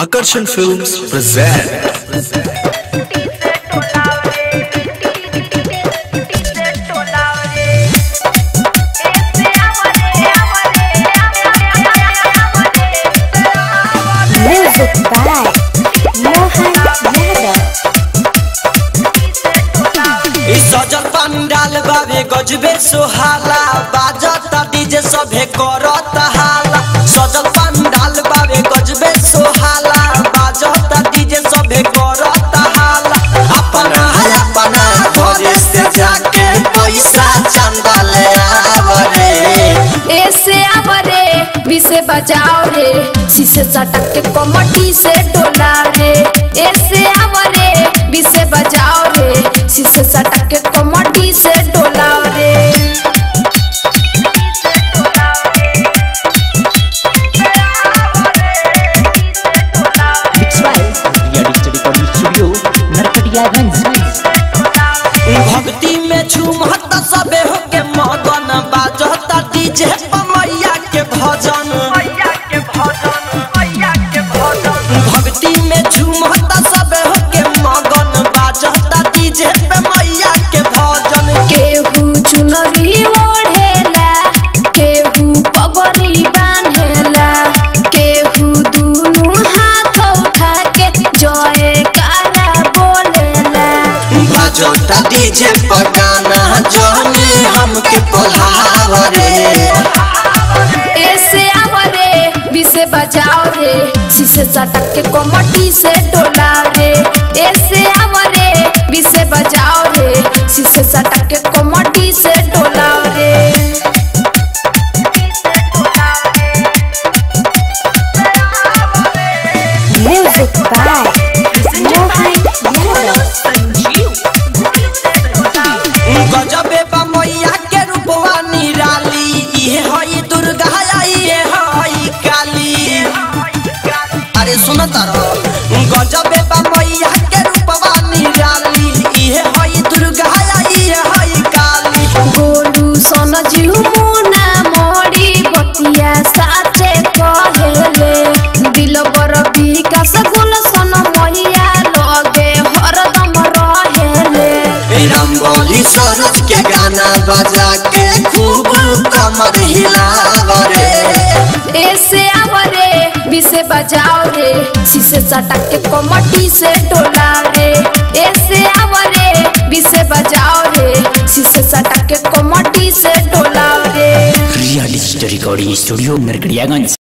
Akarsham Films present Music by Mohan Yadav. ई सजल पंडाल बाबे गजबे सोहाला बाजता डीजे सभे करत हाला सजल पंडाल बाबे गजबे सोहाला बाजता डीजे सभे करत हाला अपना है अपना घरे से जाके पैसा चंदा ले आवरे ऐसे आवरे विसे बजाओ रे शीशे सटक के कमटी से डोला रे ऐसे आवरे विसे बजाओ रे शीशे सटक के कमटी से डोला रे Mix by Ria Digital Recording Studio, Narkatiyaganj. भक्ति में झूमत सबे होके मगन बाजता डीजे पमैया के भजन भक्ति में झूमत सबे होके मगन बाजता डीजे पे मैया के भजन केहू चुनरी ओढ़ेला केहू पगड़ी बांधेला केहू दुनू हाथ उठा के जय कारा बोलेला बाजता डीजे पर गाना जोने हमके बोलावरे ऐसे आवरे विसे बजाओ रे शीशे सटक के कोमटी से डोला रे ऐसे आवरे विसे बजाओ रे शीशे सटक के कोमटी से डोला रे Music by Mohan गजबे बा मैया के रूपवा निराली इहे हई दुर्गा इहे हई काली अरे सुन तारो गजबे बा मैया के रूपवा निराली इहे हई दुर्गा इहे हई काली गोलू सन जीव मुना मोड़ी बतिया साचे कहेले दिल बर विकास गुल सन मैया लगे हरदम रहेले रंगोली सरोज के गाना बजा के खूब कमर हिलावरे ऐसे आवरे विसे बजाओ रे शीशे सटक के कमटी से डोला रे ऐसे आवरे विसे बजाओ रे शीशे सटक के कमटी से डोला रे Ria Digital Recording Studio, Narkatiyaganj.